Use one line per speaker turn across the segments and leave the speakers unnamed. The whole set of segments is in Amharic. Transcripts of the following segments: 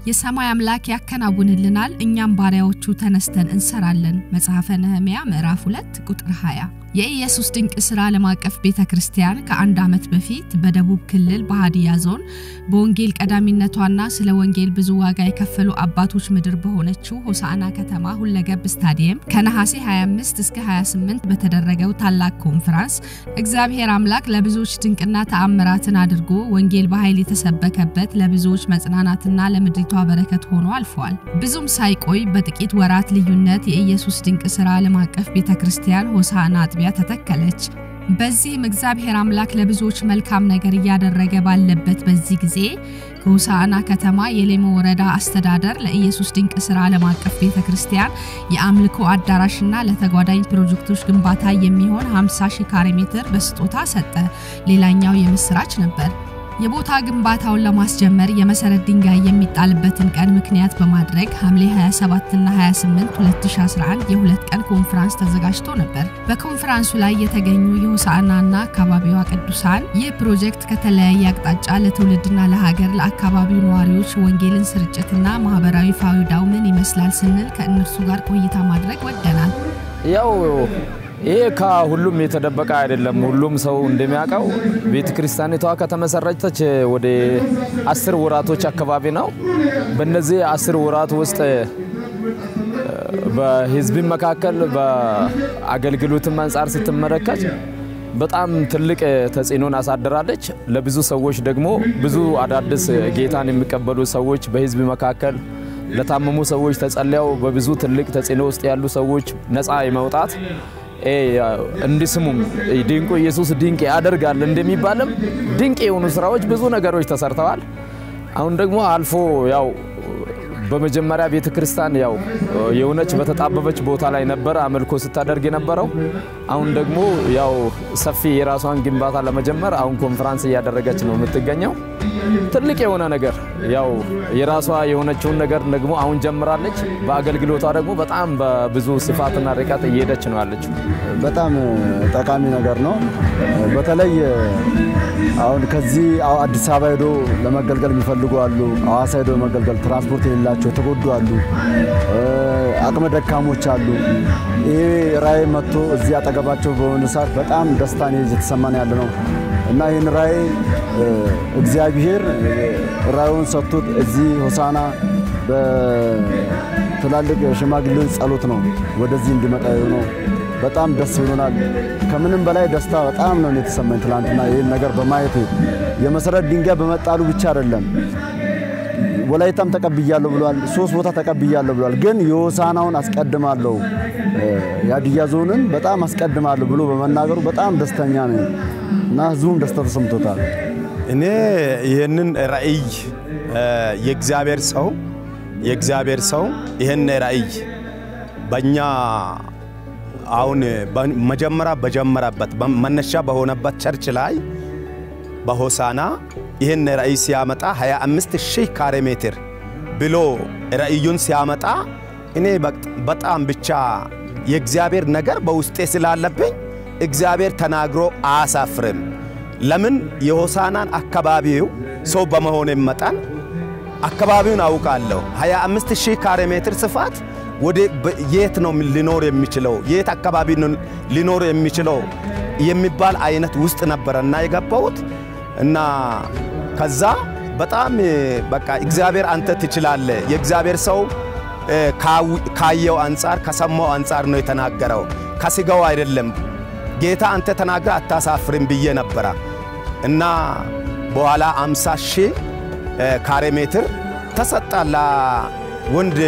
የሰማይ አምላክ ያከናውንልናል፣ እኛም ባሪያዎቹ ተነስተን እንሰራለን። መጽሐፈ ነህምያ ምዕራፍ 2 ቁጥር 20። የኢየሱስ ድንቅ ሥራ ዓለም አቀፍ ቤተ ክርስቲያን ከአንድ ዓመት በፊት በደቡብ ክልል በሀዲያ ዞን በወንጌል ቀዳሚነቷና ስለ ወንጌል ብዙ ዋጋ የከፈሉ አባቶች ምድር በሆነችው ሆሳዕና ከተማ ሁለገብ ስታዲየም ከነሐሴ 25 እስከ 28 በተደረገው ታላቅ ኮንፈራንስ እግዚአብሔር አምላክ ለብዙዎች ድንቅና ተአምራትን አድርጎ ወንጌል በኃይል የተሰበከበት ለብዙዎች መጽናናትና ለምድሪቷ በረከት ሆኖ አልፏል። ብዙም ሳይቆይ በጥቂት ወራት ልዩነት የኢየሱስ ድንቅ ሥራ ዓለም አቀፍ ቤተ ክርስቲያን ሆሳዕና አጥቢያ ተተከለች። በዚህም እግዚአብሔር አምላክ ለብዙዎች መልካም ነገር እያደረገ ባለበት በዚህ ጊዜ ከሆሳዕና ከተማ የሌሞ ወረዳ አስተዳደር ለኢየሱስ ድንቅ ሥራ ዓለም አቀፍ ቤተ ክርስቲያን የአምልኮ አዳራሽና ለተጓዳኝ ፕሮጀክቶች ግንባታ የሚሆን 50 ሺህ ካሬ ሜትር በስጦታ ሰጠ። ሌላኛው የምስራች ነበር። የቦታ ግንባታውን ለማስጀመር የመሰረት ድንጋይ የሚጣልበትን ቀን ምክንያት በማድረግ ሐምሌ 27 እና 28 2011 የሁለት ቀን ኮንፈራንስ ተዘጋጅቶ ነበር። በኮንፈራንሱ ላይ የተገኙ የሆሳዕናና አካባቢዋ ቅዱሳን ይህ ፕሮጀክት ከተለያየ አቅጣጫ ለትውልድና ለሀገር ለአካባቢው ነዋሪዎች ወንጌልን ስርጭትና ማህበራዊ ፋይዳው ምን ይመስላል ስንል ከእነርሱ ጋር ቆይታ ማድረግ ወደናል።
ያው ይሄ ከሁሉም የተደበቀ አይደለም። ሁሉም ሰው እንደሚያውቀው ቤተ ክርስቲያኒቷ ከተመሰረተች ወደ አስር ወራቶች አካባቢ ነው። በእነዚህ አስር ወራት ውስጥ በህዝብ መካከል በአገልግሎትም አንጻር ስትመለከት በጣም ትልቅ ተጽዕኖን አሳድራለች። ለብዙ ሰዎች ደግሞ ብዙ አዳዲስ ጌታን የሚቀበሉ ሰዎች በህዝብ መካከል ለታመሙ ሰዎች ተጸልያው በብዙ ትልቅ ተጽዕኖ ውስጥ ያሉ ሰዎች ነፃ የመውጣት እንዲስሙም ድንቁ ኢየሱስ ድንቅ ያደርጋል እንደሚባልም ድንቅ የሆኑ ስራዎች ብዙ ነገሮች ተሰርተዋል። አሁን ደግሞ አልፎ ያው በመጀመሪያ ቤተ ክርስቲያን ያው የሆነች በተጣበበች ቦታ ላይ ነበረ አምልኮ ስታደርግ የነበረው። አሁን ደግሞ ያው ሰፊ የራሷን ግንባታ ለመጀመር አሁን ኮንፈራንስ እያደረገች ነው የምትገኘው። ትልቅ የሆነ ነገር ያው የራሷ የሆነችውን ነገር ደግሞ አሁን ጀምራለች። በአገልግሎቷ ደግሞ በጣም በብዙ ስፋትና ርቀት እየሄደች ነው ያለችው።
በጣም ጠቃሚ ነገር ነው። በተለይ አሁን ከዚህ አዲስ አበባ ሄዶ ለመገልገል የሚፈልጉ አሉ። ሐዋሳ ሄዶ መገልገል ትራንስፖርት የሌላቸው የተጎዱ አሉ። አቅመ ደካሞች አሉ። ይሄ ራእይ መጥቶ እዚህ አጠገባቸው በሆነ ሰዓት በጣም ደስታን እየተሰማን ያለ ነው እና ይህን ራእይ እግዚአብሔር ራእዩን ሰጥቶት እዚህ ሆሳዕና በትላልቅ ሽማግሌዎች ጸሎት ነው ወደዚህ እንዲመጣ የሆነው። በጣም ደስ ብሎናል። ከምንም በላይ ደስታ በጣም ነው የተሰማኝ ትላንትና ይህን ነገር በማየት የመሰረት ድንጋይ በመጣሉ ብቻ አይደለም። ወላይታም ተቀብያለሁ ብሏል። ሶስት ቦታ ተቀብያለሁ ብሏል። ግን የሆሳዕናውን አስቀድማለሁ የሀዲያ ዞንን በጣም አስቀድማለሁ ብሎ በመናገሩ በጣም ደስተኛ ነኝ እና ህዝቡም ደስታ ተሰምቶታል።
እኔ ይህንን ራእይ የእግዚአብሔር ሰው የእግዚአብሔር ሰው ይህን ራእይ በእኛ አሁን መጀመሪያ በጀመረበት መነሻ በሆነበት ቸርች ላይ በሆሳና ይህን ራእይ ሲያመጣ 25 ሺህ ካሬ ሜትር ብሎ ራእዩን ሲያመጣ እኔ በጣም ብቻ የእግዚአብሔር ነገር በውስጤ ስላለብኝ እግዚአብሔር ተናግሮ አያሳፍርም። ለምን የሆሳናን አካባቢው ሰው በመሆን መጠን አካባቢውን አውቃለሁ። 25 ሺህ ካሬ ሜትር ስፋት ወደ የት ነው ሊኖር የሚችለው የት አካባቢ ሊኖር የሚችለው የሚባል አይነት ውስጥ ነበረና የገባሁት እና ከዛ በጣም በቃ እግዚአብሔር አንተ ትችላለህ። የእግዚአብሔር ሰው ካየው አንጻር ከሰማው አንጻር ነው የተናገረው፣ ከስጋው አይደለም። ጌታ አንተ ተናግረ አታሳፍርም ብዬ ነበረ እና በኋላ 50 ሺህ ካሬ ሜትር ተሰጣ ለወንድ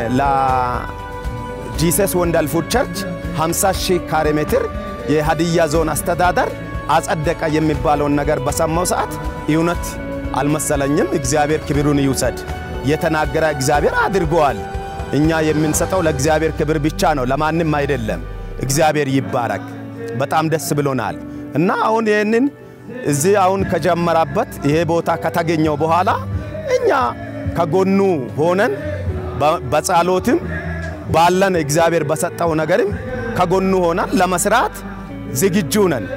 ለጂሰስ ወንደርፉል ፉድ ቸርች 50 ሺህ ካሬ ሜትር የሀዲያ ዞን አስተዳደር አጸደቀ የሚባለውን ነገር በሰማው ሰዓት እውነት አልመሰለኝም። እግዚአብሔር ክብሩን ይውሰድ። የተናገረ እግዚአብሔር አድርገዋል። እኛ የምንሰጠው ለእግዚአብሔር ክብር ብቻ ነው፣ ለማንም አይደለም። እግዚአብሔር ይባረክ። በጣም ደስ ብሎናል እና አሁን ይህንን እዚህ አሁን ከጀመረበት ይሄ ቦታ ከተገኘው በኋላ እኛ ከጎኑ ሆነን በጸሎትም ባለን እግዚአብሔር በሰጠው ነገርም ከጎኑ ሆነን ለመስራት ዝግጁ ነን።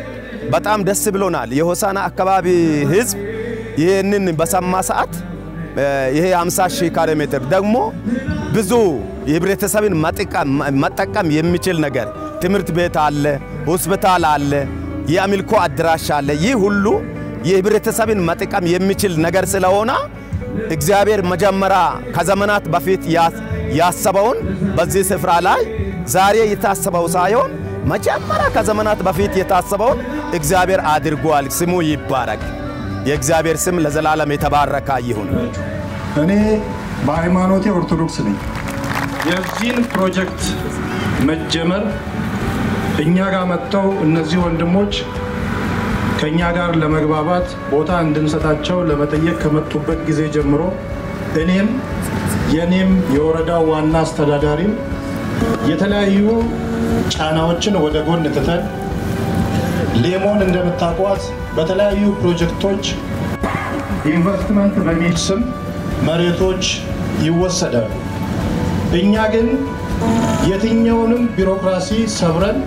በጣም ደስ ብሎናል። የሆሳና አካባቢ ህዝብ ይህንን በሰማ ሰዓት ይሄ 50 ሺህ ካሬ ሜትር ደግሞ ብዙ የህብረተሰብን መጠቀም የሚችል ነገር ትምህርት ቤት አለ፣ ሆስፒታል አለ፣ የአምልኮ አዳራሽ አለ። ይህ ሁሉ የህብረተሰብን መጠቀም የሚችል ነገር ስለሆነ እግዚአብሔር መጀመሪያ ከዘመናት በፊት ያሰበውን በዚህ ስፍራ ላይ ዛሬ የታሰበው ሳይሆን መጀመሪያ ከዘመናት በፊት የታሰበውን እግዚአብሔር አድርጓል። ስሙ ይባረክ። የእግዚአብሔር ስም ለዘላለም የተባረከ ይሁን።
እኔ በሃይማኖቴ ኦርቶዶክስ ነኝ። የዚህን ፕሮጀክት መጀመር እኛ ጋር መጥተው እነዚህ ወንድሞች ከእኛ ጋር ለመግባባት ቦታ እንድንሰጣቸው ለመጠየቅ ከመጡበት ጊዜ ጀምሮ እኔም የእኔም የወረዳው ዋና አስተዳዳሪም የተለያዩ ጫናዎችን ወደ ጎን ትተን ሌሞን እንደምታውቋት በተለያዩ ፕሮጀክቶች ኢንቨስትመንት በሚል ስም መሬቶች ይወሰዳሉ። እኛ ግን የትኛውንም ቢሮክራሲ ሰብረን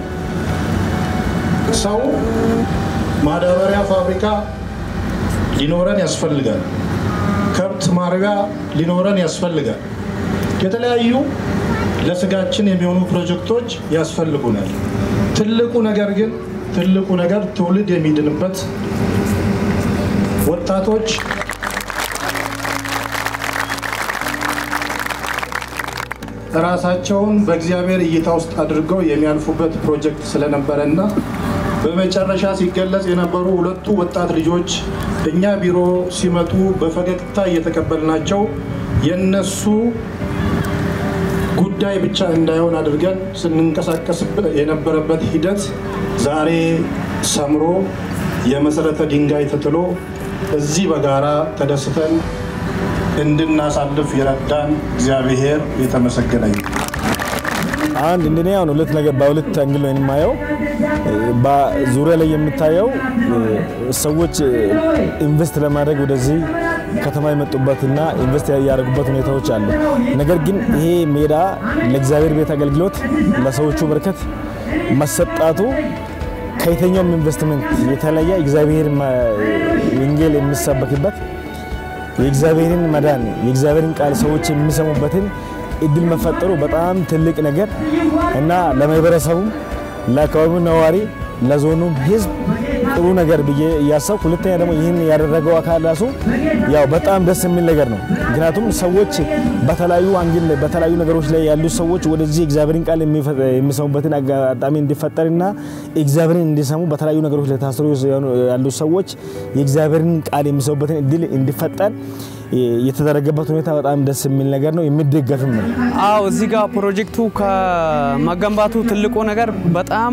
ሰው ማዳበሪያ ፋብሪካ ሊኖረን ያስፈልጋል። ከብት ማርቢያ ሊኖረን ያስፈልጋል። የተለያዩ ለስጋችን የሚሆኑ ፕሮጀክቶች ያስፈልጉናል። ትልቁ ነገር ግን ትልቁ ነገር ትውልድ የሚድንበት ወጣቶች ራሳቸውን በእግዚአብሔር እይታ ውስጥ አድርገው የሚያልፉበት ፕሮጀክት ስለነበረና በመጨረሻ ሲገለጽ የነበሩ ሁለቱ ወጣት ልጆች እኛ ቢሮ ሲመጡ በፈገግታ እየተቀበልናቸው የነሱ ጉዳይ ብቻ እንዳይሆን አድርገን ስንንቀሳቀስ የነበረበት ሂደት ዛሬ ሰምሮ የመሰረተ ድንጋይ ተጥሎ እዚህ በጋራ ተደስተን እንድናሳልፍ የረዳን እግዚአብሔር የተመሰገነ ይሁን።
አንድ እንደኔ አሁን ሁለት ነገር በሁለት አንግል ነው የማየው። በዙሪያ ላይ የምታየው ሰዎች ኢንቨስት ለማድረግ ወደዚህ ከተማ የመጡበትና ኢንቨስት ያደረጉበት ሁኔታዎች አሉ። ነገር ግን ይሄ ሜዳ ለእግዚአብሔር ቤት አገልግሎት ለሰዎቹ በርከት መሰጣቱ ከየትኛውም ኢንቨስትመንት የተለየ እግዚአብሔር ወንጌል የሚሰበክበት የእግዚአብሔርን መዳን የእግዚአብሔርን ቃል ሰዎች የሚሰሙበትን እድል መፈጠሩ በጣም ትልቅ ነገር እና ለማህበረሰቡም ለአካባቢው ነዋሪ ለዞኑም ህዝብ ጥሩ ነገር ብዬ እያሰብኩ፣ ሁለተኛ ደግሞ ይህን ያደረገው አካል ራሱ ያው በጣም ደስ የሚል ነገር ነው። ምክንያቱም ሰዎች በተለያዩ አንግል በተለያዩ ነገሮች ላይ ያሉ ሰዎች ወደዚህ እግዚአብሔርን ቃል የሚሰሙበትን አጋጣሚ እንዲፈጠርና እግዚአብሔርን እንዲሰሙ በተለያዩ ነገሮች ላይ ታስሮ ያሉ ሰዎች የእግዚአብሔርን ቃል የሚሰሙበትን እድል እንዲፈጠር የተደረገበት ሁኔታ በጣም ደስ የሚል ነገር ነው፣ የሚደገፍም ነው።
አዎ እዚህ ጋር ፕሮጀክቱ ከመገንባቱ ትልቁ ነገር በጣም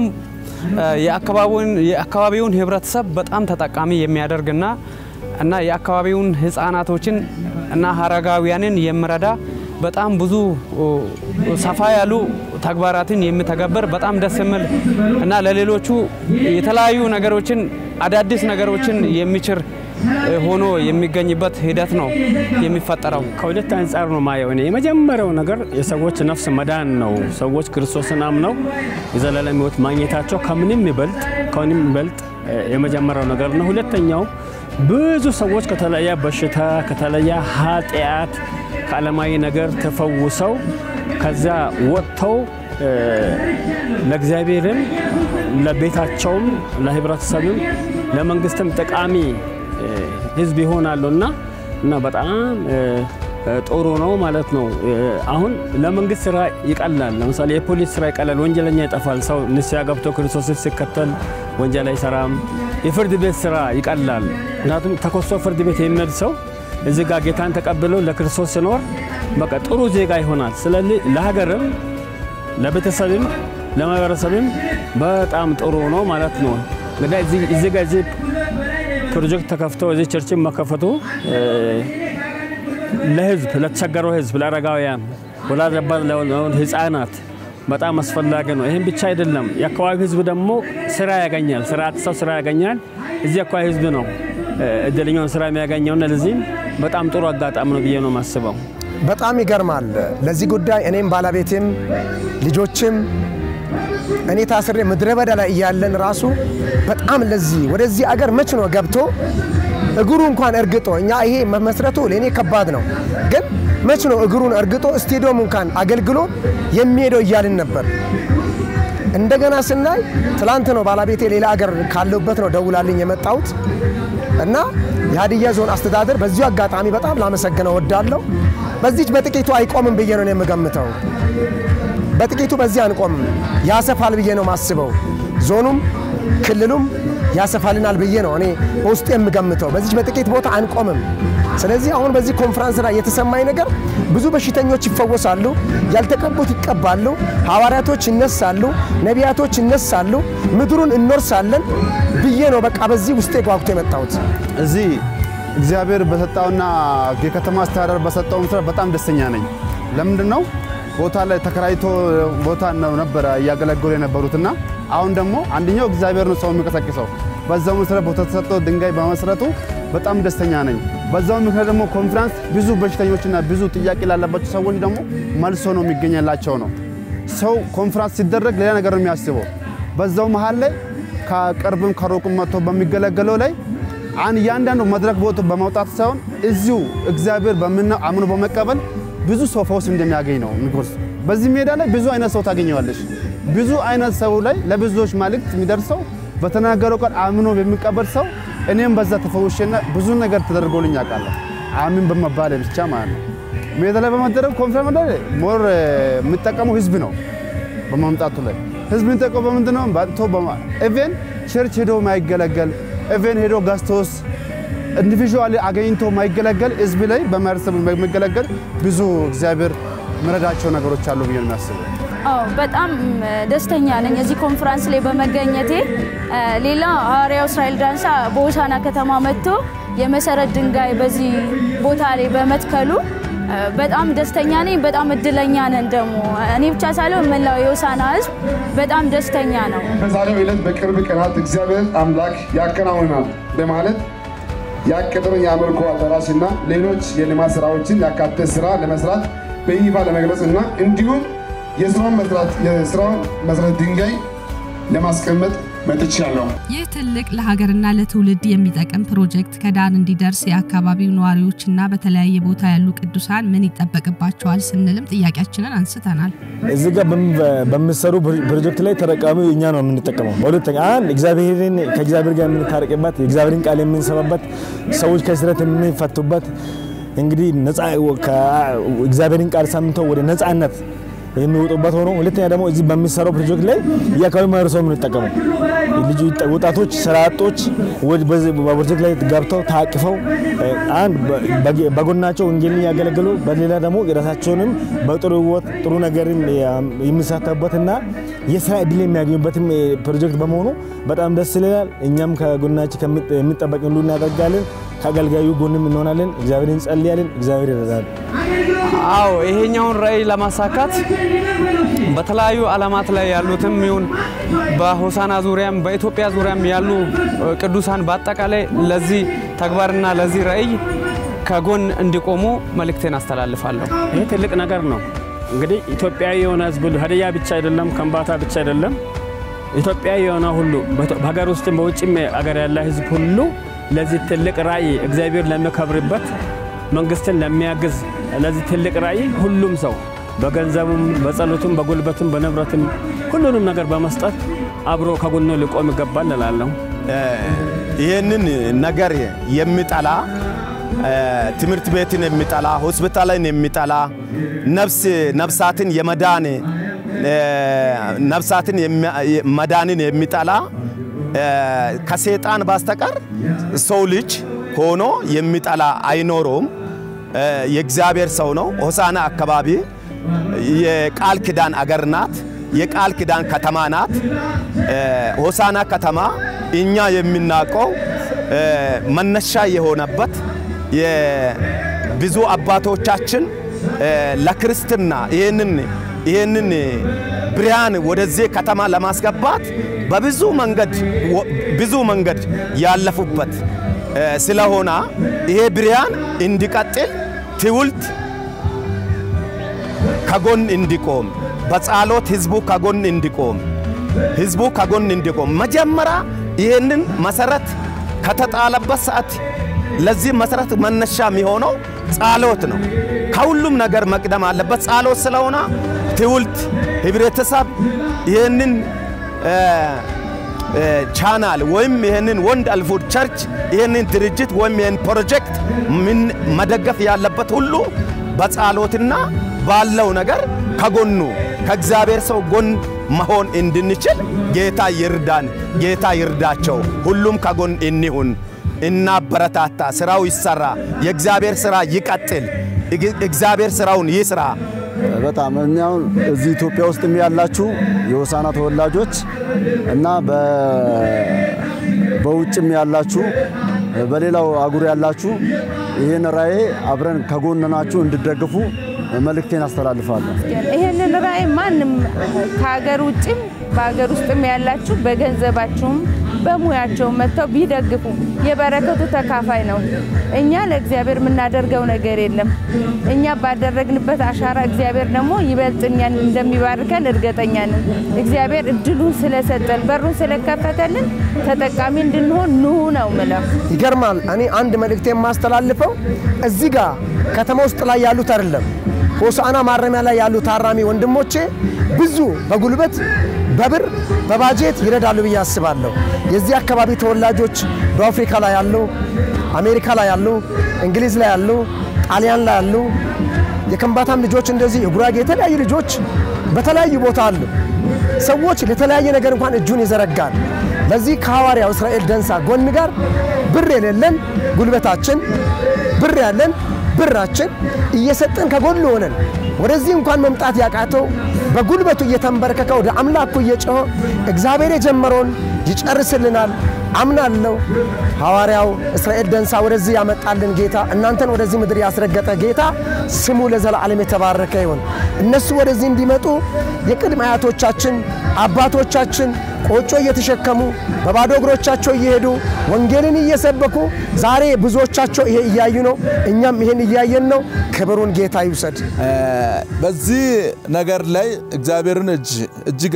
የአካባቢውን ህብረተሰብ በጣም ተጠቃሚ የሚያደርግና እና የአካባቢውን ህፃናቶችን እና አረጋውያንን የሚረዳ በጣም ብዙ ሰፋ ያሉ ተግባራትን የሚተገበር በጣም ደስ የሚል እና ለሌሎቹ የተለያዩ ነገሮችን አዳዲስ ነገሮችን የሚችር ሆኖ የሚገኝበት ሂደት ነው የሚፈጠረው።
ከሁለት አንጻር ነው ማየው እኔ። የመጀመሪያው ነገር የሰዎች ነፍስ መዳን ነው። ሰዎች ክርስቶስን አምነው የዘላለም ህይወት ማግኘታቸው ከምንም ይበልጥ ከምንም ይበልጥ የመጀመሪያው ነገር ነው። ሁለተኛው ብዙ ሰዎች ከተለያየ በሽታ ከተለያየ ኃጢአት ከዓለማዊ ነገር ተፈውሰው ከዛ ወጥተው ለእግዚአብሔርም ለቤታቸውም ለህብረተሰብም ለመንግስትም ጠቃሚ ህዝብ ይሆናሉ እና እና በጣም ጥሩ ነው ማለት ነው። አሁን ለመንግስት ስራ ይቀላል። ለምሳሌ የፖሊስ ስራ ይቀላል። ወንጀለኛ ይጠፋል። ሰው ንስሐ ገብቶ ክርስቶስን ሲከተል ወንጀል አይሰራም። የፍርድ ቤት ስራ ይቀላል። ምክንያቱም ተኮሶ ፍርድ ቤት የሚሄድ ሰው እዚህ ጋር ጌታን ተቀብሎ ለክርስቶስ ሲኖር በቃ ጥሩ ዜጋ ይሆናል። ስለዚህ ለሀገርም ለቤተሰብም ለማህበረሰብም በጣም ጥሩ ነው ማለት ነው። እንግዲህ እዚህ ጋር እዚህ ፕሮጀክት ተከፍቶ እዚህ ቸርችን መከፈቱ ለህዝብ ለተቸገረው ህዝብ ለአረጋውያን፣ ወላጅ አባት ለሆኑ ህፃናት በጣም አስፈላጊ ነው። ይህም ብቻ አይደለም፣ የአካባቢ ህዝብ ደግሞ ስራ ያገኛል። ስራ ሰው ስራ ያገኛል። እዚህ አካባቢ ህዝብ ነው እድለኛውን ስራ የሚያገኘውና ለዚህም በጣም ጥሩ አጋጣሚ ነው ብዬ ነው የማስበው።
በጣም ይገርማል። ለዚህ ጉዳይ እኔም ባለቤቴም ልጆችም እኔ ታስሬ ምድረ በዳ ላይ እያለን ራሱ በጣም ለዚህ ወደዚህ አገር መች ነው ገብቶ እግሩ እንኳን እርግጦ እኛ ይሄ መመስረቱ ለእኔ ከባድ ነው፣ ግን መች ነው እግሩን እርግጦ ስቴዲየም እንኳን አገልግሎ የሚሄደው እያልን ነበር። እንደገና ስናይ ትላንት ነው ባለቤቴ ሌላ አገር ካለሁበት ነው ደውላልኝ የመጣሁት እና የሀዲያ ዞን አስተዳደር በዚሁ አጋጣሚ በጣም ላመሰግነው ወዳለሁ። በዚች በጥቂቱ አይቆምም ብዬ ነው የምገምተው። በጥቂቱ በዚህ አንቆምም፣ ያሰፋል ብዬ ነው ማስበው። ዞኑም ክልሉም ያሰፋልናል ብዬ ነው እኔ በውስጡ የምገምተው። በዚች በጥቂት ቦታ አንቆምም። ስለዚህ አሁን በዚህ ኮንፈረንስ ላይ የተሰማኝ ነገር ብዙ በሽተኞች ይፈወሳሉ፣ ያልተቀቡት ይቀባሉ፣ ሐዋርያቶች ይነሳሉ፣ ነቢያቶች ይነሳሉ፣ ምድሩን እንወርሳለን ብዬ ነው በቃ በዚህ ውስጤ ጓጉቶ የመጣሁት።
እዚህ እግዚአብሔር በሰጠውና የከተማ አስተዳደር በሰጠው መስራት በጣም ደስተኛ ነኝ። ለምንድን ነው ቦታ ላይ ተከራይቶ ቦታ ነው ነበረ እያገለገሉ የነበሩትና አሁን ደግሞ አንደኛው እግዚአብሔር ነው ሰው የሚቀሰቅሰው። በዛው መሰረት ቦታ ተሰጥቶ ድንጋይ በመስረቱ በጣም ደስተኛ ነኝ። በዛው ምክንያት ደግሞ ኮንፈረንስ ብዙ በሽተኞችና ብዙ ጥያቄ ላለባቸው ሰዎች ደግሞ መልሶ ነው የሚገኘላቸው ነው። ሰው ኮንፈረንስ ሲደረግ ሌላ ነገር ነው የሚያስበው። በዛው መሀል ላይ ከቅርብም ከሩቅም መጥቶ በሚገለገለው ላይ አን እያንዳንዱ መድረክ ቦታ በማውጣት ሳይሆን እዚሁ እግዚአብሔር በምና አምኖ በመቀበል ብዙ ሰው ፈውስ እንደሚያገኝ ነው ንጉስ። በዚህ ሜዳ ላይ ብዙ አይነት ሰው ታገኘዋለሽ። ብዙ አይነት ሰው ላይ ለብዙዎች መልእክት የሚደርሰው በተናገረው ቃል አምኖ የሚቀበል ሰው እኔም በዛ ተፈውሼና ብዙ ነገር ተደርጎልኝ አውቃለሁ። አሚን በመባል ብቻ ማለት ነው። ሜዳ ላይ በመደረግ ኮንፈረንስ ላይ ሞር የሚጠቀመው ህዝብ ነው። በማምጣቱ ላይ ህዝብ የሚጠቀመው በምንድን ነው? ባጥቶ ኢቨን ቸርች ሄዶ ማይገለገል ኢቨን ሄዶ ጋስቶስ ኢንዲቪዥዋሊ አገኝቶ ማይገለገል ህዝብ ላይ በማህበረሰብ የሚገለገል ብዙ እግዚአብሔር ምረዳቸው ነገሮች አሉ ብዬ ነው የሚያስበው።
አዎ በጣም ደስተኛ ነኝ እዚህ ኮንፈረንስ ላይ በመገኘቴ። ሌላ ሐዋርያው እስራኤል ዳንሳ በሆሳና ከተማ መጥቶ የመሰረት ድንጋይ በዚህ ቦታ ላይ በመትከሉ በጣም ደስተኛ ነኝ። በጣም እድለኛ ነን ደግሞ እኔ ብቻ ሳልሆን መላው የሆሳና ህዝብ በጣም ደስተኛ ነው።
በዛሬው ዕለት በቅርብ ቀናት እግዚአብሔር አምላክ ያከናውናል በማለት ያቀደውን የአምልኮ አዳራሽና ሌሎች የልማት ስራዎችን ያካተተ ስራ ለመስራት በይፋ ለመግለጽ እና እንዲሁም የስራውን መስራት የስራውን መሰረት ድንጋይ ለማስቀመጥ መጥቻለሁ።
ይህ ትልቅ ለሀገርና ለትውልድ የሚጠቅም ፕሮጀክት ከዳር እንዲደርስ የአካባቢው ነዋሪዎችና በተለያየ ቦታ ያሉ ቅዱሳን ምን ይጠበቅባቸዋል ስንልም ጥያቄያችንን አንስተናል።
እዚህ ጋር በሚሰሩ ፕሮጀክት ላይ ተጠቃሚው እኛ ነው የምንጠቀመው። በሁለተኛ አንድ እግዚአብሔርን ከእግዚአብሔር ጋር የምንታረቅበት የእግዚአብሔርን ቃል የምንሰማበት ሰዎች ከስረት የምንፈቱበት እንግዲህ ነፃ እግዚአብሔርን ቃል ሰምተው ወደ ነፃነት የሚወጡበት ሆኖ ሁለተኛ ደግሞ እዚህ በሚሰራው ፕሮጀክት ላይ የአካባቢ ማህበረሰቡ የምንጠቀመው ልጁ ወጣቶች፣ ስራ አጦች በፕሮጀክት ላይ ገብተው ታቅፈው አንድ በጎናቸው ወንጌልን ያገለግሉ፣ በሌላ ደግሞ የራሳቸውንም በጥሩ ህይወት ጥሩ ነገርን የሚሳተፉበትና የስራ እድል የሚያገኙበትም ፕሮጀክት በመሆኑ በጣም ደስ ይላል። እኛም ከጎናችን የሚጠበቅ ሁሉ እናደርጋለን። ከአገልጋዩ ጎንም እንሆናለን። እግዚአብሔር እንጸልያለን። እግዚአብሔር ይረዳል።
አዎ ይሄኛውን ራዕይ ለማሳካት በተለያዩ ዓለማት ላይ ያሉትም ይሁን በሆሳና ዙሪያም በኢትዮጵያ ዙሪያም ያሉ ቅዱሳን በአጠቃላይ ለዚህ ተግባርና ለዚህ ራዕይ ከጎን እንዲቆሙ መልእክቴን አስተላልፋለሁ።
ይህ ትልቅ ነገር ነው። እንግዲህ ኢትዮጵያዊ የሆነ ህዝብ ሁሉ ሀዲያ ብቻ አይደለም፣ ከምባታ ብቻ አይደለም፣ ኢትዮጵያዊ የሆነ ሁሉ በሀገር ውስጥም በውጭም አገር ያለ ህዝብ ሁሉ ለዚህ ትልቅ ራዕይ እግዚአብሔር ለሚከብርበት መንግስትን ለሚያግዝ ለዚህ ትልቅ ራዕይ ሁሉም ሰው በገንዘቡም፣ በጸሎቱም፣ በጉልበትም፣ በንብረትም ሁሉንም ነገር በመስጠት አብሮ ከጎኑ ሊቆም ይገባል እላለሁ።
ይህንን ነገር የሚጠላ ትምህርት ቤትን የሚጠላ ሆስፒታልን የሚጠላ ነፍስ ነፍሳትን የመዳን ነፍሳትን መዳንን የሚጠላ ከሴጣን በስተቀር ሰው ልጅ ሆኖ የሚጠላ አይኖረውም። የእግዚአብሔር ሰው ነው። ሆሳና አካባቢ የቃል ኪዳን አገር ናት። የቃል ኪዳን ከተማ ናት። ሆሳና ከተማ እኛ የምናውቀው መነሻ የሆነበት የብዙ አባቶቻችን ለክርስትና ይህንን ይህንን ብርሃን ወደዚህ ከተማ ለማስገባት በብዙ መንገድ ብዙ መንገድ ያለፉበት ስለሆነ ይሄ ብርሃን እንዲቀጥል ትውልድ ከጎን እንዲቆም በጸሎት ህዝቡ ከጎን እንዲቆም ህዝቡ ከጎን እንዲቆም መጀመሪያ ይህንን መሰረት ከተጣለበት ሰዓት ለዚህ መሰረት መነሻ የሚሆነው ጸሎት ነው። ከሁሉም ነገር መቅደም አለበት ጸሎት ስለሆነ ትውልድ፣ ህብረተሰብ ይህንን ቻናል ወይም ይህንን ወንድ አልፉድ ቸርች ይህንን ድርጅት ወይም ይህን ፕሮጀክት ምን መደገፍ ያለበት ሁሉ በጸሎትና ባለው ነገር ከጎኑ ከእግዚአብሔር ሰው ጎን መሆን እንድንችል ጌታ ይርዳን፣ ጌታ ይርዳቸው። ሁሉም ከጎን እንሁን፣ እናበረታታ። ስራው ይሰራ፣ የእግዚአብሔር ስራ ይቀጥል፣ እግዚአብሔር ስራውን ይስራ።
በጣም እኔ አሁን እዚህ ኢትዮጵያ ውስጥም ያላችሁ የሆሳና ተወላጆች እና በውጭም ያላችሁ በሌላው አጉር ያላችሁ ይህን ራእይ አብረን ከጎን ናችሁ እንድደግፉ መልእክቴን አስተላልፋለሁ።
ይህንን ራእይ ማንም ከሀገር ውጭም በሀገር ውስጥም ያላችሁ በገንዘባችሁም በሙያቸው መጥተው ቢደግፉ የበረከቱ ተካፋይ ነው። እኛ ለእግዚአብሔር የምናደርገው ነገር የለም። እኛ ባደረግንበት አሻራ እግዚአብሔር ደግሞ ይበልጥ እኛን እንደሚባርከን እርግጠኛ ነን። እግዚአብሔር እድሉን ስለሰጠን በሩን ስለከፈተልን ተጠቃሚ እንድንሆን ኑ ነው ምለው።
ይገርማል። እኔ አንድ መልእክት የማስተላልፈው እዚህ ጋር ከተማ ውስጥ ላይ ያሉት አይደለም ሆሳዕና ማረሚያ ላይ ያሉ ታራሚ ወንድሞቼ ብዙ በጉልበት በብር በባጀት ይረዳሉ ብዬ አስባለሁ። የዚህ አካባቢ ተወላጆች ደቡብ አፍሪካ ላይ ያሉ፣ አሜሪካ ላይ ያሉ፣ እንግሊዝ ላይ ያሉ፣ ጣሊያን ላይ ያሉ፣ የከምባታም ልጆች እንደዚህ የጉራጌ የተለያዩ ልጆች በተለያዩ ቦታ አሉ። ሰዎች ለተለያየ ነገር እንኳን እጁን ይዘረጋል። ለዚህ ከሐዋርያው እስራኤል ደንሳ ጎን ጋር ብር የሌለን ጉልበታችን፣ ብር ያለን ብራችን እየሰጠን ከጎን ሆነን ወደዚህ እንኳን መምጣት ያቃተው በጉልበቱ እየተንበረከከ ወደ አምላኩ እየጮኸ እግዚአብሔር የጀመረውን ይጨርስልናል አምናለሁ። ሐዋርያው እስራኤል ደንሳ ወደዚህ ያመጣልን ጌታ እናንተን ወደዚህ ምድር ያስረገጠ ጌታ ስሙ ለዘላለም የተባረከ ይሁን። እነሱ ወደዚህ እንዲመጡ የቅድመ አያቶቻችን አባቶቻችን ቆጮ እየተሸከሙ በባዶ እግሮቻቸው እየሄዱ ወንጌልን እየሰበኩ ዛሬ ብዙዎቻቸው ይሄ እያዩ ነው። እኛም ይሄን እያየን ነው። ክብሩን ጌታ ይውሰድ።
በዚህ ነገር ላይ እግዚአብሔርን እጅ እጅግ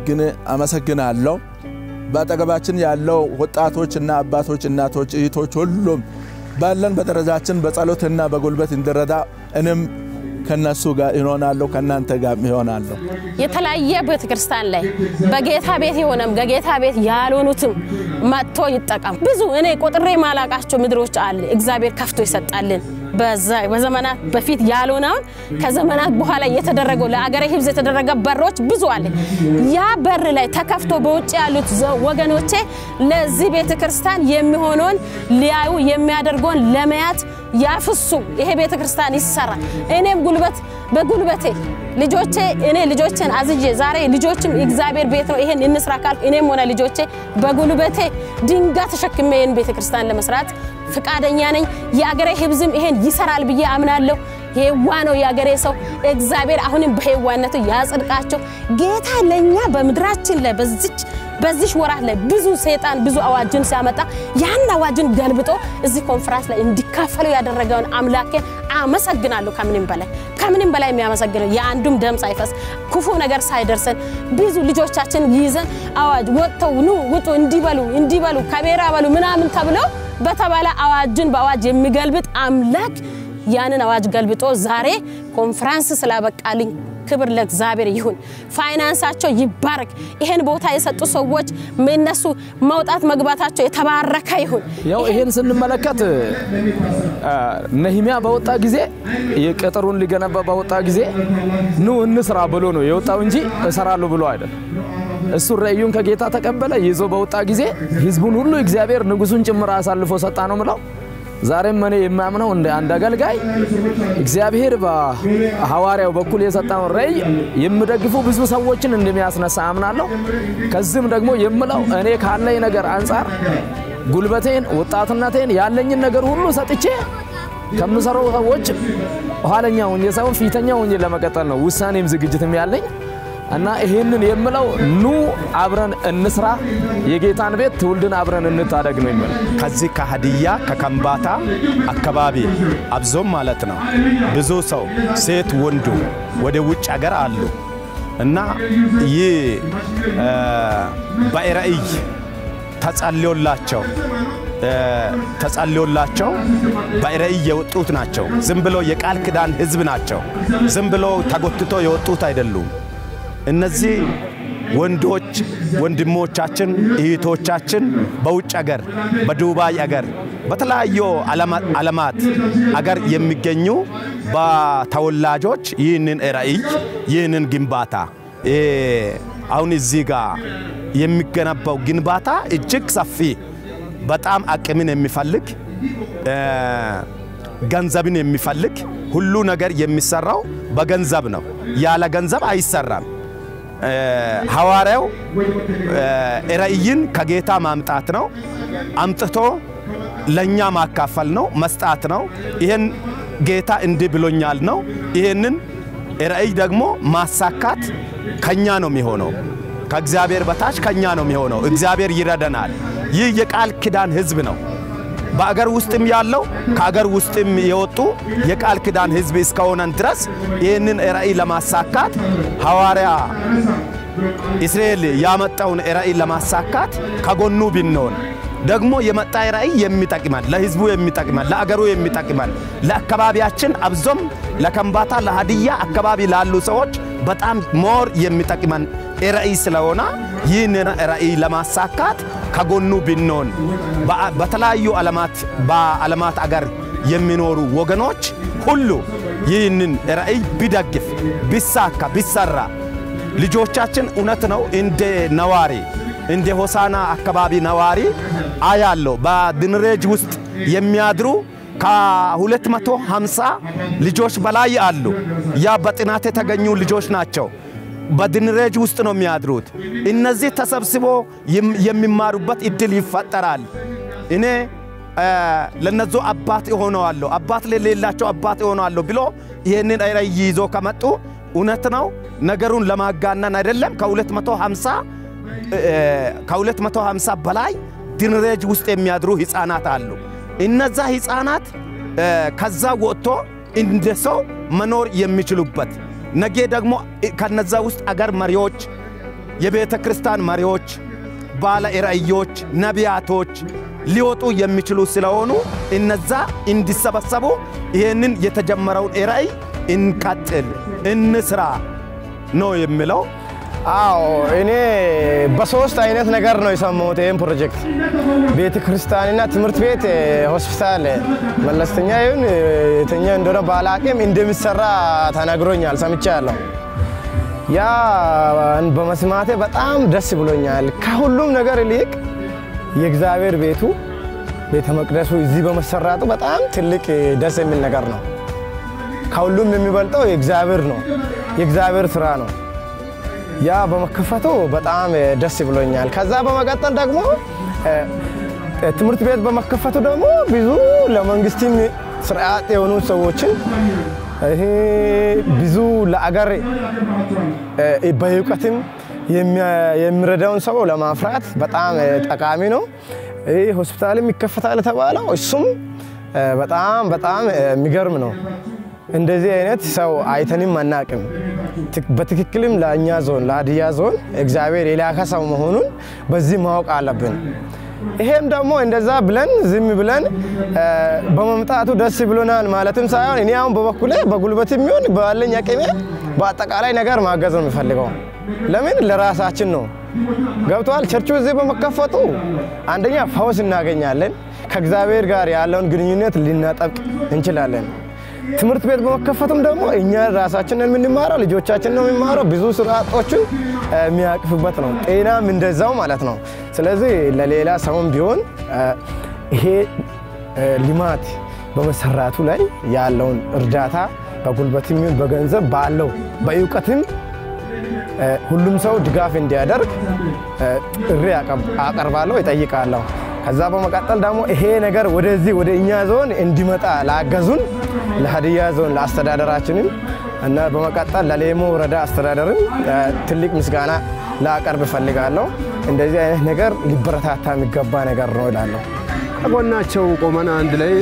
አመሰግናለሁ። በአጠገባችን ያለው ወጣቶች እና አባቶች፣ እናቶች፣ እህቶች ሁሉም ባለን በደረጃችን በጸሎትና በጉልበት እንድረዳ እኔም ከነሱ ጋር ይሆናለሁ፣ ከእናንተ ጋር ይሆናለሁ።
የተለያየ ቤተ ክርስቲያን ላይ በጌታ ቤት የሆነም ከጌታ ቤት ያልሆኑትም መጥቶ ይጠቀም። ብዙ እኔ ቆጥሬ ማላቃቸው ምድሮች አለ እግዚአብሔር ከፍቶ ይሰጣልን። በዘመናት በፊት ያልሆነውን ከዘመናት በኋላ የተደረገው ለአገረ ሕዝብ የተደረገ በሮች ብዙ አለ። ያ በር ላይ ተከፍቶ በውጭ ያሉት ወገኖቼ ለዚህ ቤተ ክርስቲያን የሚሆነውን ሊያዩ የሚያደርገውን ለመያት ያፍሱ። ይሄ ቤተ ክርስቲያን ይሰራ። እኔም ጉልበት በጉልበቴ ልጆቼ እኔ ልጆቼን አዝዤ ዛሬ ልጆችም እግዚአብሔር ቤት ነው ይሄን እንስራ ካልኩ እኔም ሆነ ልጆቼ በጉልበቴ ድንጋይ ተሸክሜ ይህን ቤተ ክርስቲያን ለመስራት ፍቃደኛ ነኝ። የአገሬ ህዝብም ይሄን ይሰራል ብዬ አምናለሁ። ሄዋ ነው የአገሬ ሰው። እግዚአብሔር አሁንም በሄዋነቱ ያጽድቃቸው። ጌታ ለእኛ በምድራችን ላይ በዚች በዚህ ወራት ላይ ብዙ ሰይጣን ብዙ አዋጅን ሲያመጣ ያን አዋጅን ገልብጦ እዚህ ኮንፈረንስ ላይ እንዲካፈሉ ያደረገውን አምላኬን አመሰግናለሁ። ከምንም በላይ ከምንም በላይ የሚያመሰግነው የአንዱም ደም ሳይፈስ ክፉ ነገር ሳይደርሰን ብዙ ልጆቻችን ይዘን አዋጅ ወጥተው ኑ ውጡ እንዲበሉ እንዲበሉ ከቤራ በሉ ምናምን ተብለው በተባለ አዋጅን በአዋጅ የሚገልብጥ አምላክ ያንን አዋጅ ገልብጦ ዛሬ ኮንፈረንስ ስላበቃልኝ ክብር ለእግዚአብሔር ይሁን። ፋይናንሳቸው ይባረክ። ይሄን ቦታ የሰጡ ሰዎች እነሱ መውጣት መግባታቸው የተባረከ ይሁን።
ያው ይሄን ስንመለከት ነህሚያ በወጣ ጊዜ የቅጥሩን ሊገነባ በወጣ ጊዜ ኑ እንስራ ብሎ ነው የወጣው እንጂ እሰራለሁ ብሎ አይደለም። እሱ ራእዩን ከጌታ ተቀበለ። ይዞ በወጣ ጊዜ ህዝቡን ሁሉ እግዚአብሔር ንጉሱን ጭምር አሳልፎ ሰጣ ነው ምለው። ዛሬም እኔ የማምነው እንደ አንድ አገልጋይ እግዚአብሔር በሐዋርያው በኩል የሰጠውን ራእይ የሚደግፉ ብዙ ሰዎችን እንደሚያስነሳ አምናለሁ። ከዚህም ደግሞ የምለው እኔ ካለኝ ነገር አንጻር ጉልበቴን፣ ወጣትነቴን ያለኝን ነገር ሁሉ ሰጥቼ ከምሰሩ ሰዎች ኋለኛ ሆኜ ሳይሆን ፊተኛ ሆኜ ለመቀጠል ነው ውሳኔም ዝግጅትም ያለኝ እና ይሄንን የምለው ኑ አብረን እንስራ፣ የጌታን ቤት ትውልድን አብረን እንታደግ ነው የሚለው።
ከዚህ ከሀዲያ ከከምባታ አካባቢ አብዞም ማለት ነው ብዙ ሰው ሴት ወንዱ ወደ ውጭ ሀገር አሉ እና ይህ በራእይ ተጸልዮላቸው ተጸልዮላቸው በራእይ የወጡት ናቸው። ዝም ብሎ የቃል ኪዳን ህዝብ ናቸው። ዝም ብሎ ተጎትቶ የወጡት አይደሉም። እነዚህ ወንዶች ወንድሞቻችን እህቶቻችን በውጭ አገር በዱባይ አገር በተለያዩ ዓለማት አገር የሚገኙ በተወላጆች ይህንን ራእይ ይህንን ግንባታ አሁን እዚህ ጋር የሚገነባው ግንባታ እጅግ ሰፊ በጣም አቅምን የሚፈልግ ገንዘብን የሚፈልግ ሁሉ ነገር የሚሰራው በገንዘብ ነው። ያለ ገንዘብ አይሰራም። ሐዋርያው ራእይን ከጌታ ማምጣት ነው። አምጥቶ ለእኛ ማካፈል ነው፣ መስጣት ነው። ይህን ጌታ እንዲህ ብሎኛል ነው። ይህንን ራእይ ደግሞ ማሳካት ከኛ ነው የሚሆነው። ከእግዚአብሔር በታች ከኛ ነው የሚሆነው። እግዚአብሔር ይረደናል። ይህ የቃል ኪዳን ህዝብ ነው። በአገር ውስጥም ያለው ከአገር ውስጥም የወጡ የቃል ኪዳን ህዝብ እስከሆነን ድረስ ይህንን ራእይ ለማሳካት ሐዋርያ እስራኤል ያመጣውን ራእይ ለማሳካት ከጎኑ ብንሆን ደግሞ የመጣ ራእይ የሚጠቅመን ለህዝቡ የሚጠቅመን ለአገሩ የሚጠቅመን ለአካባቢያችን አብዞም ለከምባታ ለሀዲያ አካባቢ ላሉ ሰዎች በጣም ሞር የሚጠቅመን ራእይ ስለሆነ ይህን ራእይ ለማሳካት ከጎኑ ብንሆን በተለያዩ ዓለማት በዓለማት አገር የሚኖሩ ወገኖች ሁሉ ይህንን ራእይ ቢደግፍ ቢሳካ ቢሰራ ልጆቻችን እውነት ነው እንደ ነዋሪ እንደ ሆሳና አካባቢ ነዋሪ አያለው በድንሬጅ ውስጥ የሚያድሩ ከ250 ልጆች በላይ አሉ። ያ በጥናት የተገኙ ልጆች ናቸው። በድንሬጅ ውስጥ ነው የሚያድሩት። እነዚህ ተሰብስቦ የሚማሩበት እድል ይፈጠራል። እኔ ለነዙ አባት እሆነዋለሁ፣ አባት ለሌላቸው አባት እሆነዋለሁ ብሎ ይህንን ራእይ ይዞ ከመጡ እውነት ነው ነገሩን ለማጋነን አይደለም ከ250 ከ250 በላይ ድንሬጅ ውስጥ የሚያድሩ ህፃናት አሉ። እነዛ ህፃናት ከዛ ወጥቶ እንደ ሰው መኖር የሚችሉበት ነገ ደግሞ ከነዛ ውስጥ አገር መሪዎች፣ የቤተ ክርስቲያን መሪዎች፣ ባለ ራእዮች፣ ነቢያቶች ሊወጡ የሚችሉ ስለሆኑ እነዛ እንዲሰበሰቡ ይህንን የተጀመረውን ራእይ እንቀጥል፣ እንስራ ነው የሚለው።
አዎ እኔ በሶስት አይነት ነገር ነው የሰማሁት ይህን ፕሮጀክት ቤተ ክርስቲያንና ትምህርት ቤት፣ ሆስፒታል መለስተኛ ይሁን የተኛ እንደሆነ ባላቅም እንደሚሰራ ተነግሮኛል፣ ሰምቻለሁ። ያ በመስማቴ በጣም ደስ ብሎኛል። ከሁሉም ነገር ይልቅ የእግዚአብሔር ቤቱ ቤተ መቅደሱ እዚህ በመሰራቱ በጣም ትልቅ ደስ የሚል ነገር ነው። ከሁሉም የሚበልጠው የእግዚአብሔር ነው፣ የእግዚአብሔር ስራ ነው። ያ በመከፈቱ በጣም ደስ ብሎኛል። ከዛ በመቀጠል ደግሞ ትምህርት ቤት በመከፈቱ ደግሞ ብዙ ለመንግስትም ስርዓት የሆኑ ሰዎችን ይሄ ብዙ ለአገር በእውቀትም የሚረዳውን ሰው ለማፍራት በጣም ጠቃሚ ነው። ይህ ሆስፒታልም ይከፈታል የተባለው እሱም በጣም በጣም የሚገርም ነው። እንደዚህ አይነት ሰው አይተንም አናቅም። በትክክልም ለእኛ ዞን ለሀዲያ ዞን እግዚአብሔር የላከ ሰው መሆኑን በዚህ ማወቅ አለብን። ይሄም ደግሞ እንደዛ ብለን ዝም ብለን በመምጣቱ ደስ ብሎናል ማለትም ሳይሆን እኔ አሁን በበኩሌ በጉልበት የሚሆን ባለኝ አቅሜ በአጠቃላይ ነገር ማገዝ ነው የሚፈልገው። ለምን ለራሳችን ነው። ገብተዋል። ቸርቹ እዚህ በመከፈቱ አንደኛ ፈውስ እናገኛለን። ከእግዚአብሔር ጋር ያለውን ግንኙነት ልናጠብቅ እንችላለን። ትምህርት ቤት በመከፈቱም ደግሞ እኛ ራሳችንን የምንማረው ልጆቻችን ነው የሚማረው። ብዙ ስርዓቶችን የሚያቅፍበት ነው። ጤናም እንደዛው ማለት ነው። ስለዚህ ለሌላ ሰውም ቢሆን ይሄ ልማት በመሰራቱ ላይ ያለውን እርዳታ በጉልበትም ይሁን በገንዘብ ባለው በእውቀትም ሁሉም ሰው ድጋፍ እንዲያደርግ ጥሪ አቀርባለሁ፣ ይጠይቃለሁ። ከዛ በመቀጠል ደግሞ ይሄ ነገር ወደዚህ ወደ እኛ ዞን እንዲመጣ ላገዙን ለሀዲያ ዞን ለአስተዳደራችንም እና በመቀጠል ለሌሞ ወረዳ አስተዳደርም ትልቅ ምስጋና ላቀርብ እፈልጋለሁ። እንደዚህ አይነት ነገር ሊበረታታ የሚገባ ነገር ነው እላለሁ።
ከጎናቸው ቆመን አንድ ላይ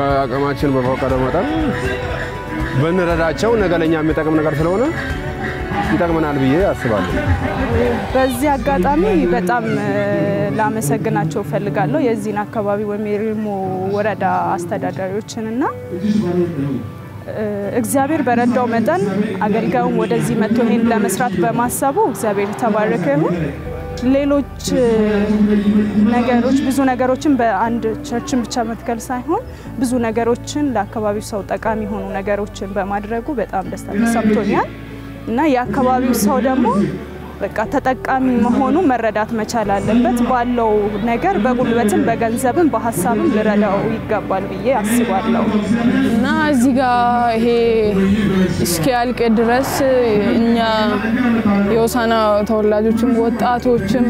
በአቅማችን በፈቀደ መጠን ብንረዳቸው ነገ ለእኛ የሚጠቅም ነገር ስለሆነ ይጠቅመናል ብዬ አስባለሁ።
በዚህ አጋጣሚ በጣም እ፣ ላመሰግናቸው እፈልጋለሁ የዚህን አካባቢ ወይም የሪሞ ወረዳ አስተዳዳሪዎችንና እ፣ እግዚአብሔር በረዳው መጠን አገልጋዩም ወደዚህ መጥቶ ይሄን ለመስራት በማሰቡ እግዚአብሔር የተባረከ ይሁን። ሌሎች እ፣ ነገሮች ብዙ ነገሮችን በአንድ ቸርችን ብቻ መትከል ሳይሆን ብዙ ነገሮችን ለአካባቢው ሰው ጠቃሚ የሆኑ ነገሮችን በማድረጉ በጣም ደስታ ተሰምቶኛል እና የአካባቢው ሰው ደግሞ በቃ ተጠቃሚ መሆኑ መረዳት መቻል አለበት። ባለው ነገር በጉልበትም በገንዘብም በሀሳብም ልረዳው ይገባል ብዬ አስባለሁ።
እና እዚህ ጋር ይሄ እስኪያልቅ ድረስ እኛ የሆሳና ተወላጆችም ወጣቶችም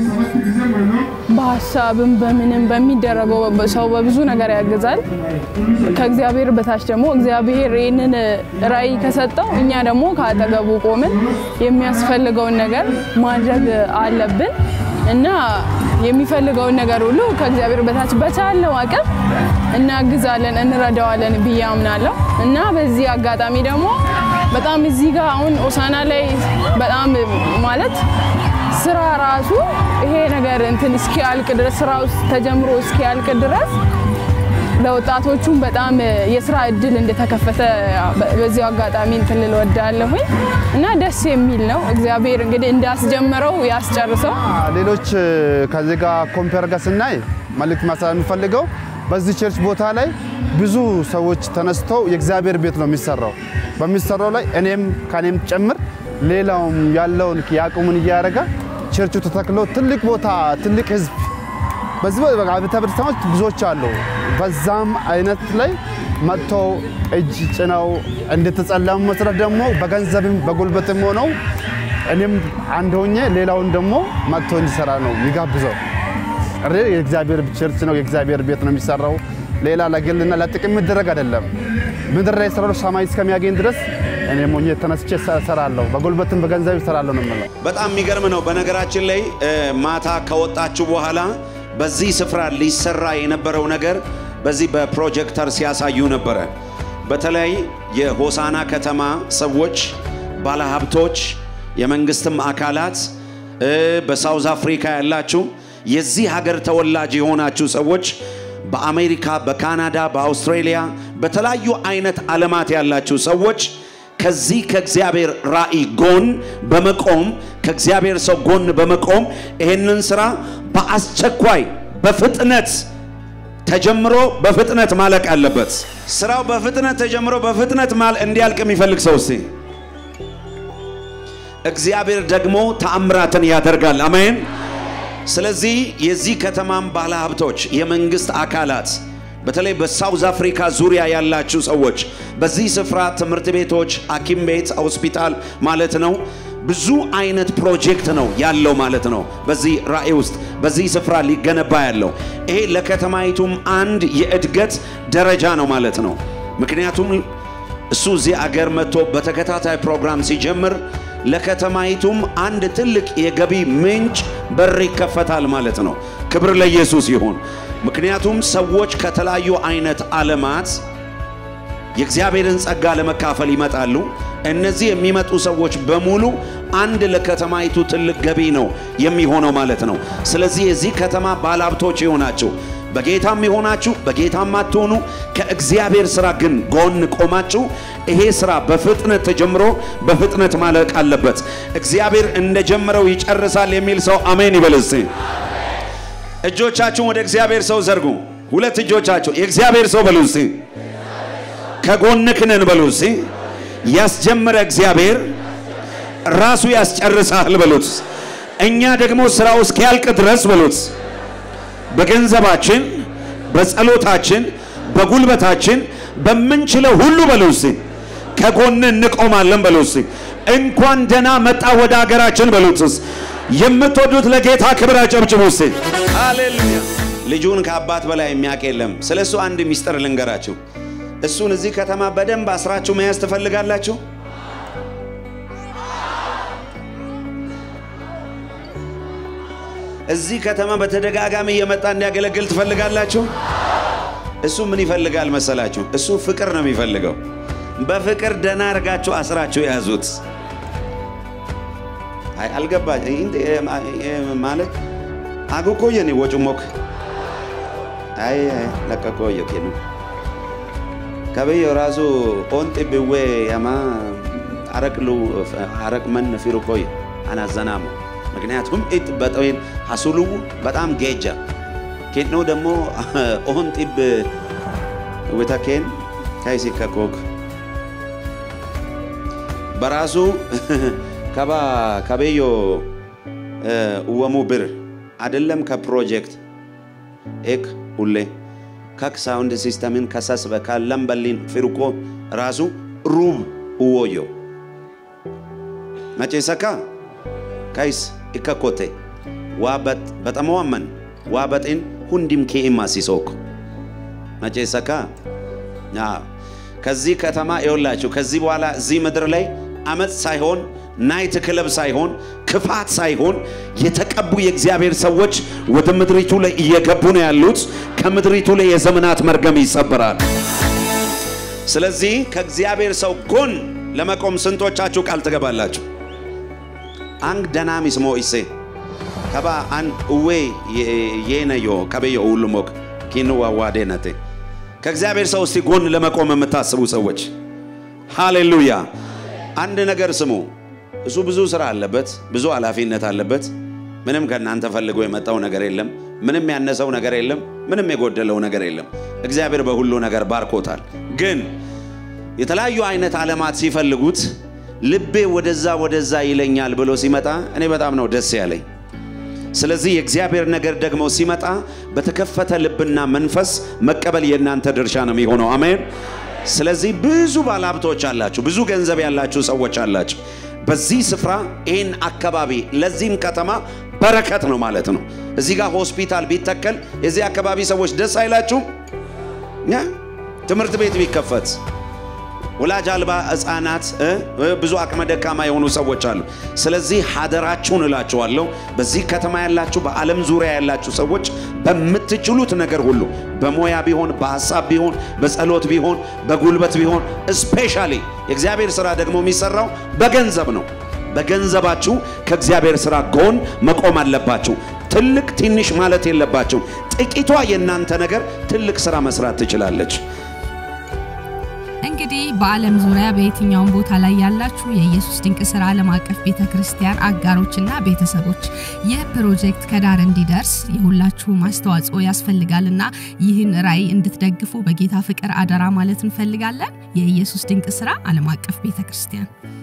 በሀሳብም በምንም በሚደረገው ሰው በብዙ ነገር ያግዛል። ከእግዚአብሔር በታች ደግሞ እግዚአብሔር ይህንን ራዕይ ከሰጠው እኛ ደግሞ ከአጠገቡ ቆምን የሚያስፈልገውን ነገር ማድረግ አለብን እና የሚፈልገውን ነገር ሁሉ ከእግዚአብሔር በታች በቻለው አቅም እናግዛለን፣ እንረዳዋለን ብዬ አምናለሁ እና በዚህ አጋጣሚ ደግሞ በጣም እዚህ ጋር አሁን ሆሳና ላይ በጣም ማለት ስራ ራሱ ይሄ ነገር እንትን እስኪያልቅ ድረስ ስራ ውስጥ ተጀምሮ እስኪያልቅ ድረስ ለወጣቶቹም በጣም የስራ እድል እንደተከፈተ በዚሁ አጋጣሚ እንትን ልል እወዳለሁኝ እና ደስ የሚል ነው። እግዚአብሔር እንግዲህ እንዳስጀመረው ያስጨርሰው።
ሌሎች ከዚህ ጋር ኮምፔር ጋር ስናይ መልእክት ማስተላለፍ የምፈልገው በዚህ ቸርች ቦታ ላይ ብዙ ሰዎች ተነስተው የእግዚአብሔር ቤት ነው የሚሰራው። በሚሰራው ላይ እኔም ከኔም ጭምር ሌላውም ያለውን የአቅሙን እያደረገ ቸርቹ ተተክሎ ትልቅ ቦታ ትልቅ ህዝብ በዚህ ቤተ ክርስቲያኖች ብዙዎች አሉ። በዛም አይነት ላይ መጥተው እጅ ጭነው እንድትጸለሙ መስረት ደግሞ በገንዘብም በጉልበትም ሆነው እኔም አንድ ሆኜ ሌላውን ደግሞ መጥቶ እንዲሰራ ነው የሚጋብዘው። እሬ የእግዚአብሔር ቸርች ነው፣ የእግዚአብሔር ቤት ነው የሚሰራው። ሌላ ለግልና ለጥቅም የሚደረግ አይደለም። ምድር ላይ የሰራው ሰማይ እስከሚያገኝ ድረስ እኔም ሆኜ ተነስቼ እሰራለሁ። በጉልበትም በገንዘብ እሰራለሁ ነው የምለው።
በጣም የሚገርም ነው። በነገራችን ላይ እ፣ ማታ ከወጣችሁ በኋላ በዚህ ስፍራ ሊሰራ የነበረው ነገር በዚህ በፕሮጀክተር ሲያሳዩ ነበረ። በተለይ የሆሳና ከተማ ሰዎች፣ ባለሀብቶች፣ የመንግስትም አካላት እ፣ በሳውዝ አፍሪካ ያላችሁ የዚህ ሀገር ተወላጅ የሆናችሁ ሰዎች በአሜሪካ፣ በካናዳ፣ በአውስትራሊያ በተለያዩ አይነት ዓለማት ያላችሁ ሰዎች ከዚህ ከእግዚአብሔር ራእይ ጎን በመቆም ከእግዚአብሔር ሰው ጎን በመቆም ይህንን ስራ በአስቸኳይ በፍጥነት ተጀምሮ በፍጥነት ማለቅ አለበት። ስራው በፍጥነት ተጀምሮ በፍጥነት ማል እንዲያልቅ የሚፈልግ ሰው እስቲ እግዚአብሔር ደግሞ ተአምራትን ያደርጋል። አሜን። ስለዚህ የዚህ ከተማም ባለሀብቶች፣ የመንግስት አካላት በተለይ በሳውዝ አፍሪካ ዙሪያ ያላችሁ ሰዎች በዚህ ስፍራ ትምህርት ቤቶች፣ ሐኪም ቤት፣ ሆስፒታል ማለት ነው ብዙ አይነት ፕሮጀክት ነው ያለው ማለት ነው። በዚህ ራእይ ውስጥ በዚህ ስፍራ ሊገነባ ያለው ይሄ ለከተማይቱም አንድ የእድገት ደረጃ ነው ማለት ነው። ምክንያቱም እሱ እዚህ አገር መጥቶ በተከታታይ ፕሮግራም ሲጀምር ለከተማይቱም አንድ ትልቅ የገቢ ምንጭ በር ይከፈታል ማለት ነው። ክብር ለኢየሱስ ይሁን። ምክንያቱም ሰዎች ከተለያዩ አይነት ዓለማት የእግዚአብሔርን ጸጋ ለመካፈል ይመጣሉ። እነዚህ የሚመጡ ሰዎች በሙሉ አንድ ለከተማይቱ ትልቅ ገቢ ነው የሚሆነው ማለት ነው። ስለዚህ የዚህ ከተማ ባለሀብቶች የሆናችሁ በጌታም የሆናችሁ በጌታም አትሆኑ ከእግዚአብሔር ስራ ግን ጎን ቆማችሁ ይሄ ስራ በፍጥነት ተጀምሮ በፍጥነት ማለቅ አለበት። እግዚአብሔር እንደጀመረው ይጨርሳል የሚል ሰው አሜን ይበል እስቲ። እጆቻችሁን ወደ እግዚአብሔር ሰው ዘርጉ። ሁለት እጆቻችሁ የእግዚአብሔር ሰው በሉ እስቲ። ከጎንክ ነን በሉ እስቲ። ያስጀመረ እግዚአብሔር ራሱ ያስጨርሳል በሉት። እኛ ደግሞ ስራው እስኪያልቅ ድረስ በሉት በገንዘባችን፣ በጸሎታችን፣ በጉልበታችን በምንችለው ሁሉ በሉ እስቲ ከጎን እንቆማለን በሉ እስቲ። እንኳን ደህና መጣ ወደ ሀገራችን በሉት እስቲ። የምትወዱት ለጌታ ክብር አጨብጭቡ እስቲ። ሃሌሉያ። ልጁን ከአባት በላይ የሚያውቅ የለም። ስለ እሱ አንድ ሚስጥር ልንገራችሁ። እሱን እዚህ ከተማ በደንብ አስራችሁ መያዝ ትፈልጋላችሁ? እዚህ ከተማ በተደጋጋሚ እየመጣ እንዲያገለግል ትፈልጋላችሁ? እሱ ምን ይፈልጋል መሰላችሁ? እሱ ፍቅር ነው የሚፈልገው። በፍቅር ደህና አድርጋችሁ አስራችሁ የያዙት። አይ አልገባ ማለት አጉኮየኒ ወጩሞክ አይ ለቀቆየ ኬኑ ከበዮ ራሱ ኦንጢ ብዌ ያማ አረቅሉ አረቅ መን ፊሩ ኮየ አናዘናሙ ምክንያቱም ኢት በጠዌን ሀሱሉ በጣም ጌጃ ኬኖ ደግሞ ኦንጢብ ወተኬን ካይሲ ከኮክ በራሱ ከባ ከበዮ እወሙ ብር አይደለም ከፕሮጀክት ኤክ ሁሌ ከክ ሳውንድ ሲስተምን ከሰስ በካለምበሊን ፊርቆ ራሱ ሩብ እወዮ መቼሰካ ካይስ ኢከኮቴ ዋበጥ በጠመዋመን ዋበጤን ሁንዲም ኬኢማ ሲሶክ መቼሰካ ከዚህ ከተማ ይወላችሁ ከዚህ በኋላ እዚህ ምድር ላይ አመፅ ሳይሆን ናይት ክለብ ሳይሆን ክፋት ሳይሆን የተቀቡ የእግዚአብሔር ሰዎች ወደ ምድሪቱ ላይ እየገቡ ነው ያሉት። ከምድሪቱ ላይ የዘመናት መርገም ይሰበራል። ስለዚህ ከእግዚአብሔር ሰው ጎን ለመቆም ስንቶቻችሁ ቃል ትገባላችሁ? አንግ ደናሚስ ሞኢሴ ከባ አን እዌ የነዮ ከበዮ ሁሉሞክ ኪኑ ዋዋዴነቴ ከእግዚአብሔር ሰው እስቲ ጎን ለመቆም የምታስቡ ሰዎች ሃሌሉያ። አንድ ነገር ስሙ። እሱ ብዙ ስራ አለበት፣ ብዙ ኃላፊነት አለበት። ምንም ከእናንተ ፈልጎ የመጣው ነገር የለም። ምንም ያነሰው ነገር የለም። ምንም የጎደለው ነገር የለም። እግዚአብሔር በሁሉ ነገር ባርኮታል። ግን የተለያዩ አይነት ዓለማት ሲፈልጉት ልቤ ወደዛ ወደዛ ይለኛል ብሎ ሲመጣ እኔ በጣም ነው ደስ ያለኝ። ስለዚህ የእግዚአብሔር ነገር ደግሞ ሲመጣ በተከፈተ ልብና መንፈስ መቀበል የእናንተ ድርሻ ነው የሚሆነው። አሜን። ስለዚህ ብዙ ባለሀብቶች አላችሁ፣ ብዙ ገንዘብ ያላችሁ ሰዎች አላችሁ። በዚህ ስፍራ ይህን አካባቢ ለዚህም ከተማ በረከት ነው ማለት ነው። እዚህ ጋር ሆስፒታል ቢተከል የዚህ አካባቢ ሰዎች ደስ አይላችሁም? ትምህርት ቤት ቢከፈት ወላጅ አልባ ህፃናት ብዙ አቅመ ደካማ የሆኑ ሰዎች አሉ። ስለዚህ ሀደራችሁን እላችኋለሁ፣ በዚህ ከተማ ያላችሁ፣ በዓለም ዙሪያ ያላችሁ ሰዎች በምትችሉት ነገር ሁሉ በሙያ ቢሆን፣ በሀሳብ ቢሆን፣ በጸሎት ቢሆን፣ በጉልበት ቢሆን ስፔሻሊ የእግዚአብሔር ስራ ደግሞ የሚሰራው በገንዘብ ነው። በገንዘባችሁ ከእግዚአብሔር ስራ ጎን መቆም አለባችሁ። ትልቅ ትንሽ ማለት የለባችሁ። ጥቂቷ የእናንተ ነገር ትልቅ ስራ መስራት ትችላለች።
እንግዲህ በዓለም ዙሪያ በየትኛውም ቦታ ላይ ያላችሁ የኢየሱስ ድንቅ ስራ ዓለም አቀፍ ቤተ ክርስቲያን አጋሮችና ቤተሰቦች ይህ ፕሮጀክት ከዳር እንዲደርስ የሁላችሁም አስተዋጽኦ ያስፈልጋልና ይህን ራዕይ እንድትደግፉ በጌታ ፍቅር አደራ ማለት እንፈልጋለን። የኢየሱስ ድንቅ ስራ ዓለም አቀፍ ቤተ ክርስቲያን